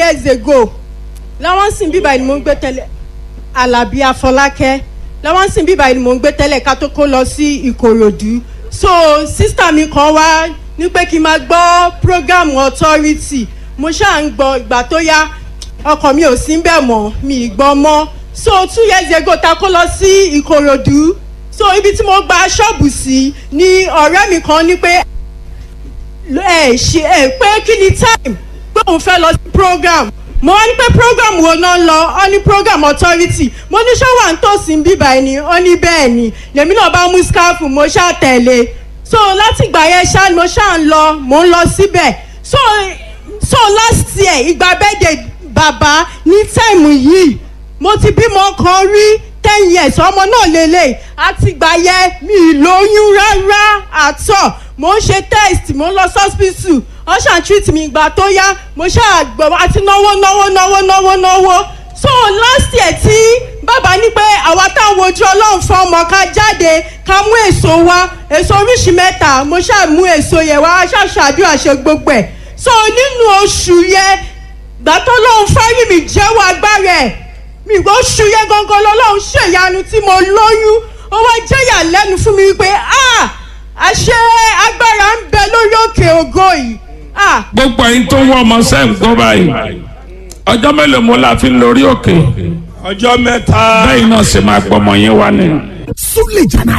years ago làwọn sì ń bíbá ni mò ń gbé tẹ́lẹ̀ alábí afọlákẹ́ làwọn sì ń bíbá ni mò ń gbé tẹ́lẹ̀ ká tó kó lọ sí ìkòròdú so sísítà mi kan wá ní pé kí n máa gbọ́ program authority mo ṣáà ń gbọ́ ìgbà tó yá ọkọ̀ mi ò sí ń bẹ̀ mọ́ mi ì gbọ́ mọ́ so two years ago ta kó lọ sí ìkòròdú so ibi tí mo gba ṣọ́ọ̀bù sí ni ọ̀rẹ́ mi kan ní pé ẹ ṣe ẹ pé kí ni time pé òun fẹ́ lọ sí program mo wá ní pé program wo náà lọ ọ ní program authority mo ní ṣọ́wà ń tòsí ń bíbá ẹni ọ ní bẹ́ẹ̀ ni lèmi náà bá mú scarf mo ṣáà tẹ̀lé so láti ìgbà yẹn ṣáà ni mo ṣáà ń lọ mo ń lọ síbẹ̀ so so last year ìgbà birthday bàbá ní time yìí mo ti bímọ kan rí ten years ọmọ náà lélẹ̀ àtìgbà yẹn mi ì lóyún rárá àtọ̀ mo ń ṣe test mo ń lọ hospital wọ́n ṣàn treat mi ìgbà tó yá mo ṣáà gbọ́ àti náwó náwó náwó náwó náwó so last year tí bàbá ní pé àwa táwọn ojú ọlọ́run fún ọmọ ká jáde ká mú èso wá èso oríṣi mẹ́ta mo ṣáà mú èso yẹn wá ṣàṣàdúrà àṣẹ gbogbo ẹ̀ so nínú oṣù yẹn gbà tó lóun fárí mi jẹ́wọ́ agbára ẹ̀ mi gbọ́ oṣù yẹn gangan lọ́lọ́run ṣèyanu tí mo lóyún ó wá jẹ́yà lẹ́nu fún mi wípé ah àṣẹ agbára ń bẹ lórí òkè ògo yìí ah gbogbo ẹyin tó ń wọ ọmọ sẹ́yìn gbọ́ báyìí ọjọ́ mélòó mo la fi ń lórí òkè ọjọ́ mẹ́ta. bẹ́ẹ̀ náà ṣe máa gbọ́ ọmọ yẹn wá ni. Súlè Jàná